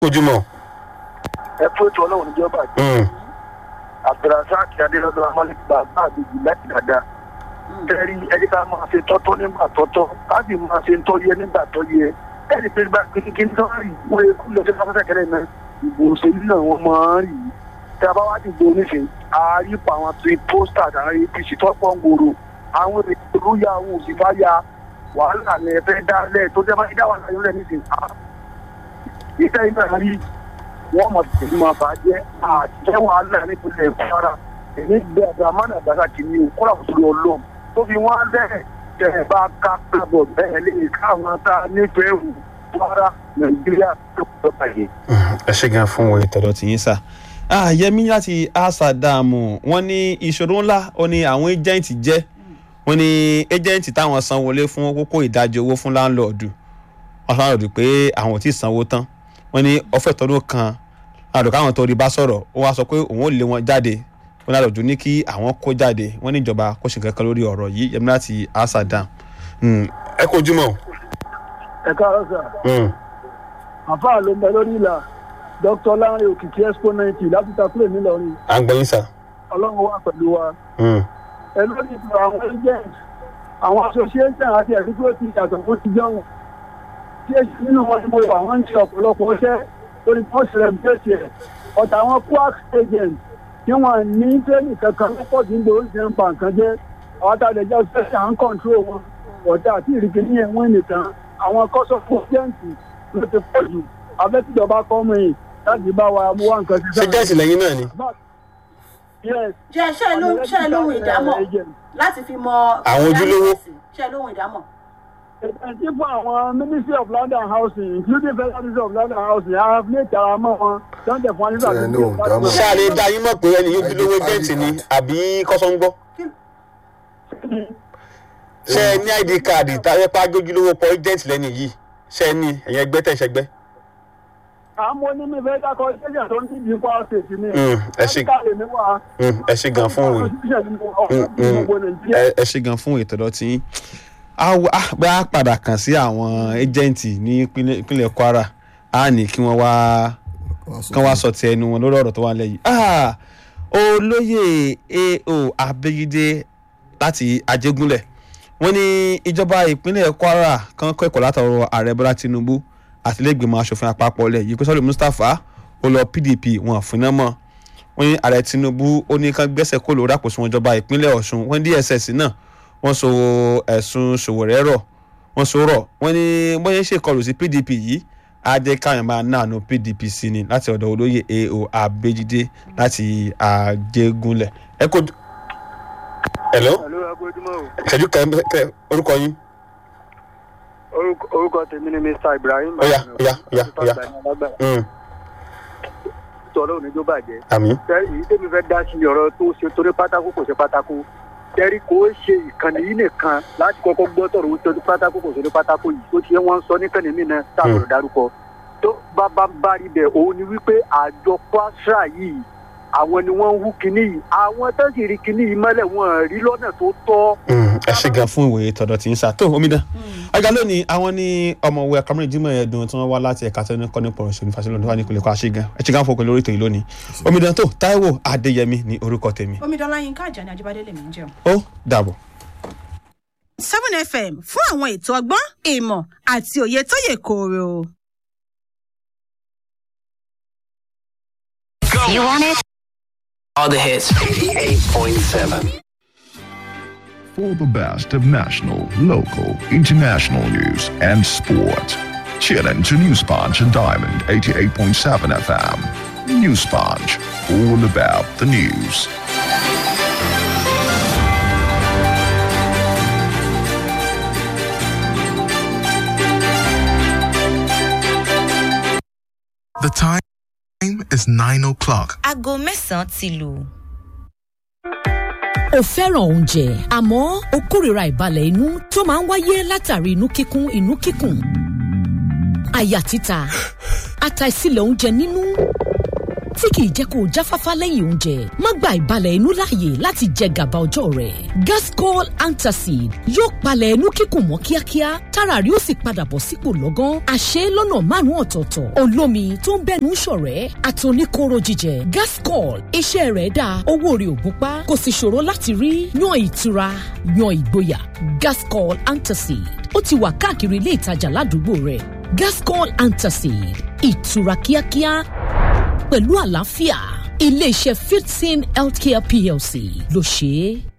ojúmọ́. ẹ fún ètò ọlọ́run níjọba àti abdulrasaq adélọ́dọ̀ amálẹ́gbà bá àgbègbè láti dáadáa tẹ́rí ẹni ká máa ṣe tọ́tọ́ nígbà tọ́tọ́ ká sì máa ṣe tọ́ yẹ nígbà tọ́ yẹ ẹni pé nígbà kékeré tó ń rí wọ́n ekú lọ sí fásitì kẹrẹ náà ìbò òṣèlú náà wọ́n máa ń rí tí a bá wá dìbò oníṣẹ́ àárí pa àwọn tí pósítà àtàrí apc tó pọ̀ ń gbòòrò àwọn èrò ya àwọn òsì bá ya wàhálà ní ẹ̀fẹ́ dálẹ̀ tó jẹ́ bá dá wàhálà yóò rẹ̀ níṣẹ́ ìtẹ́ iná rí wọ́n mọ̀ tẹ̀lé máa bá jẹ́ àjẹ́ wàhálà nípínlẹ̀ kwara èmi gbé abdulhamid abdulhasa kìíní o kọ́ra òṣèlú ọlọ́run tó fi wọ́n lẹ́ẹ̀ tẹ̀ ẹ̀ bá ká kábọ̀ bẹ́ẹ̀ lè káwọn tá a nífẹ̀ẹ́ wù kwara nàìjíríà tó kọ́ bàjẹ́. ẹ ṣe gan fún wọ̀nyí. tọ̀dọ̀ tì yín sà Ah, yẹmi láti asadamu wọn ní ìṣòro ńlá ó ní àwọn ẹjẹǹtì jẹ wọn ní ẹjẹǹtì táwọn san wọlé fún kókó ìdajì owó fún láńlọọdù wọn sọ láńlọọdù pé àwọn ò tí ì sanwó tán wọn ní ọfẹ tọdún kan láńlọọdù káwọn tó rí bá sọ̀rọ̀ ó wá sọ pé òun ò lé wọn jáde wọn láńlọọdù ní kí àwọn kó jáde wọn ní ìjọba kó ṣe kankan lórí ọ̀rọ̀ yìí yẹmi láti asadam. ẹ kó ojúmọ́. ẹ káàárọ̀ sà àfáà ló ń bẹ lórí ìlà dr lanre òkìkí exponent láti takúlẹ̀ nílọrin à ń gbọ́ yín sà. ọlọ́run wà pẹ̀lú wa ẹ lórí ìlú àwọn agent àwọn association àti ẹ̀rí tó ti yàtọ̀ fún ti jọ̀wọ́ tí èsì nínú wọn ni mo wà wọ́n ń ṣe ọ̀pọ̀lọpọ̀ iṣẹ́ lórí wọ́n ṣẹlẹ̀ bẹ́ẹ̀sì ẹ̀ ọ̀tà àwọn quark agent tí wọ́n ní tẹ́lẹ̀ kankan lọ́pọ̀ tí ń gbòòrò ṣe ń pa nǹkan jẹ́ àwọn tá a lè jẹ́ special and control wọn ọ̀tà àti ìrìkì ní ẹ̀wọ̀n nìkan àwọn kọ́sọ̀fù agent ló ti pọ̀ jù abẹ́tìjọba kọ́ mọ́ yìí láti bá wa mú wá nǹkan sí ṣé jẹ́sì lẹ́yìn náà ni. yes jẹ́ ṣe ló ṣe lóhun ìdámọ̀ láti fi mọ. Àwọn ojúlówó. ṣe lóhun ìdámọ̀. ìpèntì fún àwọn ministry of land and housing including federal ministry of land and housing i have made ara mọ́ wọn sunday fún anisa Ẹ ní òun dámọ̀. ṣé a lè dá yín mọ̀ pé ẹni yóò dúró jẹ́ǹtì ni àbí kọ́sọ́ngbọ́. ṣé ẹ ní id káàdì táyé pa ajójúlówó pọ̀ jẹ́ǹtì lẹ́nu yìí ṣé ẹ ní ẹ̀yìn ẹgbẹ́ tẹ̀ ṣẹgbẹ́. àwọn onímọ̀ ìfẹ́ dákọ̀ ṣẹ́jà tó ń tí ìdí kwara state ni Mm, ẹ ṣe- Áfíríkà lè ní wà Mm, ẹ ṣe gan fún òwe. ẹ ẹ ṣe gan fún ètò ọ̀dọ́ tí bá a padà kàn sí àwọn ẹjẹǹtì ní ìpínlẹ̀ ìpínlẹ̀ kwara á ní kí wọ́n wá kán wá sọ ti ẹnu wọn lórí ọ̀rọ̀ tó wà lẹ́yìn. Ah, olóyè ao abẹ́yídé láti ajégúnlẹ̀ wọ́n ní ìjọba ìpínlẹ̀ kwara kan kọ́ ẹ̀kọ́ látọ̀rọ̀ ààrẹ bọ́lá tinubu àtìlẹ́gbẹ̀mọ asòfin àpapọ̀ lẹ̀ yìí pé sọ́lé mustapha ó lọ pdp wọn fúnná mọ́ wọ́n ní ààrẹ tinubu ó ní kán gbẹ́sẹ̀ kó lórí àpòsùn ìjọba ìpínlẹ̀ ọ̀ṣun wọ́n ní dss náà wọ́n so ẹ̀sùn ṣòwòrẹ́ rọ̀ wọ́n so rọ̀ wọ́n ní wọ́n yẹn ṣèkọlù sí pdp yìí á jẹ́ káyọ̀ máa náànú pdp sí ni láti ọ̀dọ̀ olóyè ao abéjídé láti àjẹgúnlẹ̀ ẹ kò. hello Hello, agbójúmọ́ o. ìṣẹ́jú kẹ orúkọ yín. Orúkọ- orúkọ tèmi ni mr ibrahim Ó yá, ó yá, ó yá, ó yá. Mm, tọ́lọ́ òní tó bàjẹ́ àmì. tẹ́rí èyí tèmi fẹ́ dá sí ọ̀rọ̀ tó ṣe torí pátákó kò ṣe pátákó tẹ́rí kò ṣe ìkànnì yìí nìkan láti kọ́kọ́ gbọ́ tọ̀rọ̀ tó ṣe pátákó kò ṣe pátákó yìí tó ti yẹ wọ́n ń sọ níkànnì mí náà táwọn dárúkọ tó bá bá bá rí bẹ̀ òun ni wípé àjọ kwasra yìí àwọn ni wọ́n ń hú kinní yìí àwọn tó sì rí kinní yìí mọ́lẹ̀ wọn rí lọ́nà tó tọ́ Mm, ẹ ṣe gan fún ìwòye tọ̀dọ̀ tí ń sà tó omidan ajá lónìí àwọn ní ọmọwé akamiri jimoh ẹdùn tí wọn wá láti ẹka tó ní kọ́ nípa ọ̀rọ̀ ìṣèlú fásitì lọ́dún wà ní ìpínlẹ̀ kọ́ àṣegan ẹ ṣe gan fún òkè lórí ìtòyìn lónìí omidan tó taiwo adéyẹmí ní orúkọ tèmi omidanla yinka ajani ajibade lèmi ń jẹun. ó dàbọ̀. seven fm fún àwọn ètò ọgbọ́n ìmọ̀ àti òye tó yẹ kóró. You want it? All the hits. 88.7. For the best of national, local, international news and sport. Tune in to News Punch and Diamond 88.7 FM. News Punch, all about the news. The time is 9 o'clock. Aago mẹ́sàn-án ti lù. o fẹ́ràn oúnjẹ àmọ́ o kórìíra ìbalẹ̀ inú tó máa ń wáyé látàrí inú kíkún inú kíkùn àyà títa àtàìsílẹ̀ oúnjẹ nínú tí kìí jẹ́ kó o jáfáfá lẹ́yìn oúnjẹ má gba ìbalẹ̀ inú láàyè láti jẹ gàba ọjọ́ rẹ̀ gascol antacid yóò palẹ̀ inú kíkùn mọ́ kíákíá tára rí ó sì padà bọ̀ sípò lọ́gán àṣẹ lọ́nà márùn-ún ọ̀tọ̀ọ̀tọ̀ olómi tó ń bẹ́nu ṣọ̀rẹ́ àtòníkóró jíjẹ gascol iṣẹ́ rẹ̀ dáa owó rẹ̀ ò gúnpá kò sì ṣòro láti rí yan ìtura yan ìgboyà gascol antacid ó ti wà káàkiri ilé ìtajà ládùúgbò rẹ̀ gascol antacid ìtura kíákíá pẹ̀lú àlàáfíà iléeṣẹ́ fifteen healthcare plc ló ṣe é.